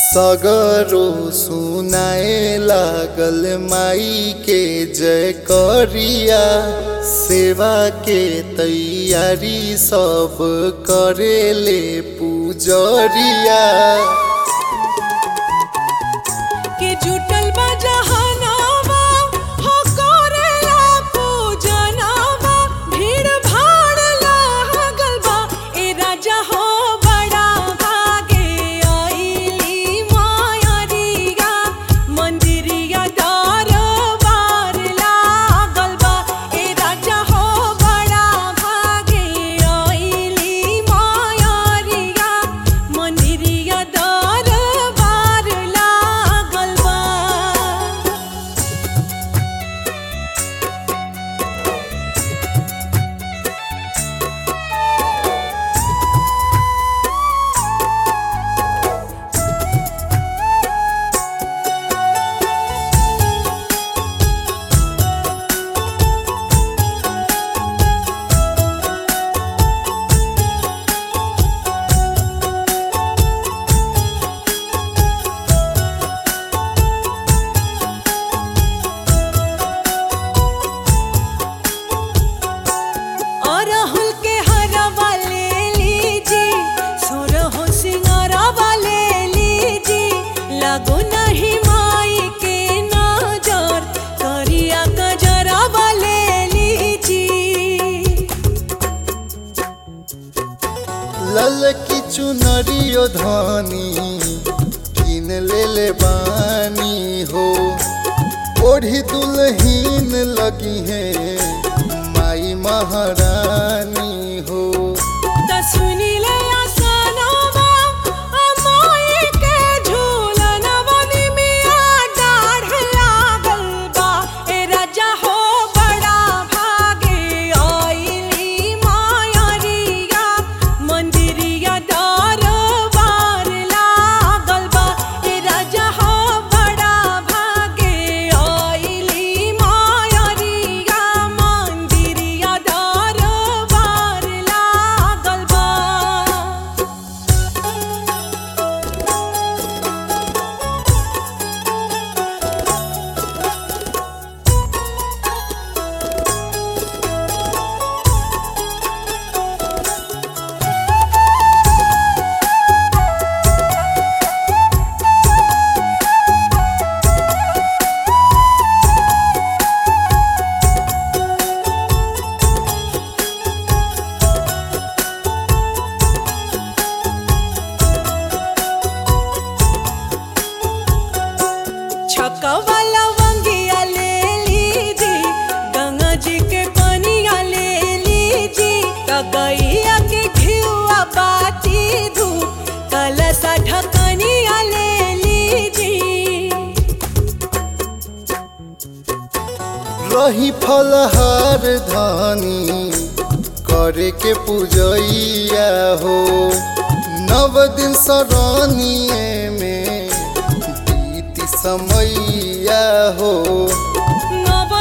सगरो सुनाए लागल माई के जय करिया सेवा के तैयारी सब करेले पूजरिया के जुटल बा जहनावा हो करेला पूजनावा भीड़ भाड़ लागल बा ए राजा हो बड़ा भागे आइली मायरिया मंदिरिया दरबार लागल बा ए राजा हो बड़ा भागे आइली मायरिया मंदिरिया दरबार लागल बा अरहुल के हरवा ले लीजी सुरहो सिंगारवा ले लीजी लगो नहीं माई के नजर करिया गजरवा ले लीजी लल की चुनरियो धानी किन ले ले बानी हो ओढ़ी दुल्हीन लगी है माई महारानी हो त सुनी ले आसनवा अमाई के झूलनवा निमिया डाढ़ लागल बा ए राजा हो बड़ा भागे आइली मायरिया मंदिरिया दरबार लागल बा ए राजा हो बड़ा भागे आइली मायरिया मंदिरिया दरबार लागल बा छकवा लवंगिया ले लीजी गंगा जी के कनिया ले लीजी कगैया के घिउआ बाती धूप कलसा ढकनिया ले लीजी रही फलहार धानी करे के पूजैया हो नव दिन सरानिए में बीती समैया हो नव